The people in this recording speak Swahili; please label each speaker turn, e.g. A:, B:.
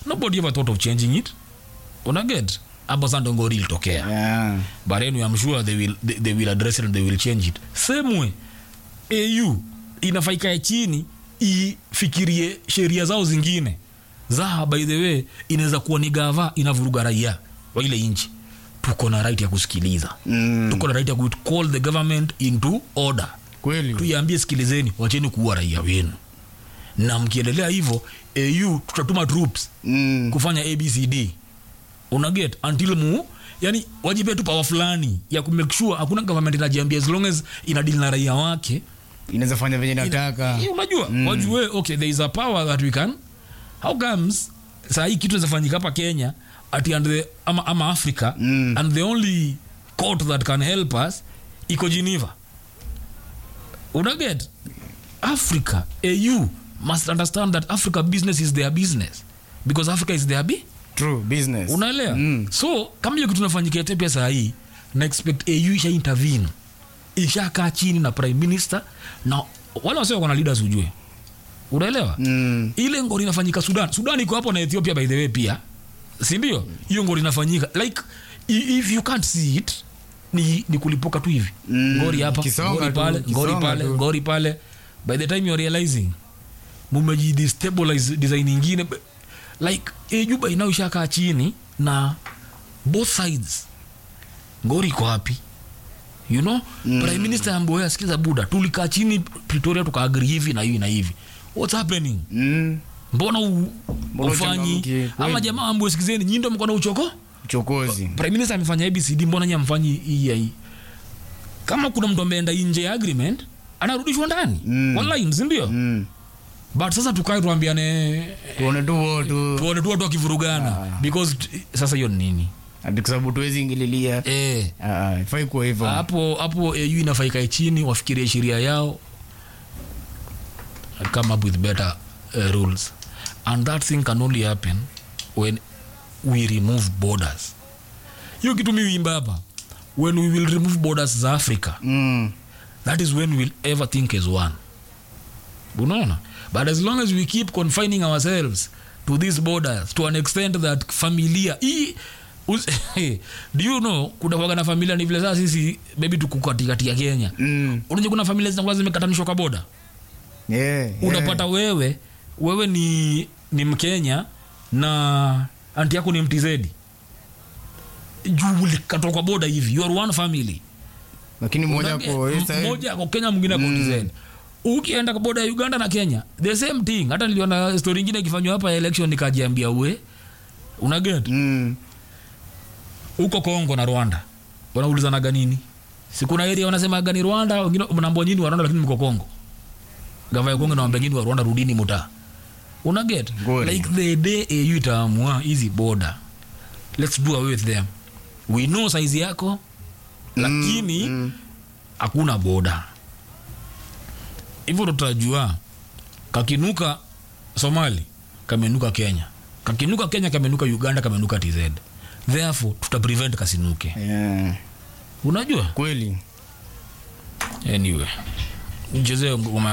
A: nobody ever thought of changing it unaget hapo sasa ndo ngori ilitokea
B: Yeah.
A: but anyway, I'm sure they will, they, they will address it and they will change it same way au inafaa ikae chini ifikirie sheria zao zingine za by the way inaweza kuwa ni gava inavuruga raia wa ile nchi tuko na right ya kusikiliza
B: Mm.
A: tuko na right ya ku call the government into order
B: kweli
A: tuiambie sikilizeni wacheni kuua raia wenu na mkiendelea hivyo au tutatuma troops
B: Mm.
A: kufanya abcd unaget until mu yani wajipe tu pawa fulani ya kumake sure hakuna government inajiambia as long as inadili na raia wake
B: inaweza fanya venye nataka
A: Eh, unajua mm. wajue okay there is a power that we can how comes saa hii kitu inawezafanyika hapa kenya ati and the, ama, ama africa
B: Mm.
A: and the only court that can help us iko geneva unaget africa au must understand that africa business is their business because africa is their bi
B: true business
A: unaelewa
B: Mm.
A: so kama hiyo kitu nafanyikia tepia saa hii na expect au isha intervene ishakaa chini na prime minister na wale wasio wako na leaders ujue unaelewa
B: Mm.
A: ile ngori inafanyika sudan sudan iko hapo na ethiopia by the way pia sindio hiyo ngori inafanyika like i- if you can't see it ni, ni kulipuka tu hivi
B: Mm,
A: ngori hapa
B: kisonga
A: ngori
B: tu,
A: pale ngori
B: kisonga
A: pale
B: tu.
A: ngori pale by the time you're realizing mumejidestabilize design ingine like ejuba inao ishakaa chini na both sides ngori iko wapi you know mm. prime minister amboya sikiza buda tulikaa chini pretoria tukaagri hivi na hivi na hivi what's happening
B: Mm.
A: mbona u-
B: Mbona
A: ufanyi
B: uchangamki?
A: ama
B: Kweli.
A: jamaa ambwe sikizeni nyindo mko na uchoko
B: uchokozi
A: prime minister amefanya abcd mbona nyi amfanyi hii ya hii kama kuna mtu ameenda nje ya agreement anarudishwa ndani
B: Mm.
A: online sindio
B: Mm.
A: but sasa tukae tuambiane
B: tuone tu wotu
A: tuone tu watu wakivurugana because t- sasa hiyo ni nini
B: ati kwa sababu tuwezi ingililia
A: eh
B: Ah, ifai kuwa hivyo
A: hapo hapo au inafaa ikae chini wafikirie sheria yao and come up with better uh, rules and that thing can only happen when we remove borders hiyo kitu mi wimba hapa when we will remove borders za africa
B: Mm.
A: that is when we'll ever think as one unaona but as long as we keep confining ourselves to these borders to an extent that familia hii us- do you know kuna kuwaga na familia ni vile saa sisi maybe tuko katikati ya kenya
B: Mm.
A: unajua kuna familia zinakuwa zimekatanishwa kwa boda
B: Yeah, yeah.
A: unapata wewe wewe ni ni mkenya na anti yako ni mtizedi juu ulikatwa kwa boda hivi you are one family
B: lakini mmoja
A: Unaambia,
B: ko
A: m- mmoja ako kenya mwingine ako TZ. ukienda kwa boda ya uganda na kenya the same thing hata niliona story ingine ikifanywa hapa ya election nikajiambia uwe unaget
B: Mm.
A: huko kongo na rwanda wanaulizanaga nini sikuna area wanasemaga ni rwanda wengine mnaambua nyini wa rwanda lakini mko kongo gava ya kongo nawambia nyini wa rwanda rudini muta unaget
B: Kweli.
A: like the day au itaamua hizi border let's do away with them we know size yako lakini
B: mm.
A: hakuna boda hivyo ndo tutajua kakinuka somali kamenuka kenya kakinuka kenya kamenuka uganda kamenuka tz therefore tuta prevent kasinuke
B: Yeah.
A: unajua
B: kweli
A: anyway mchezee ngoma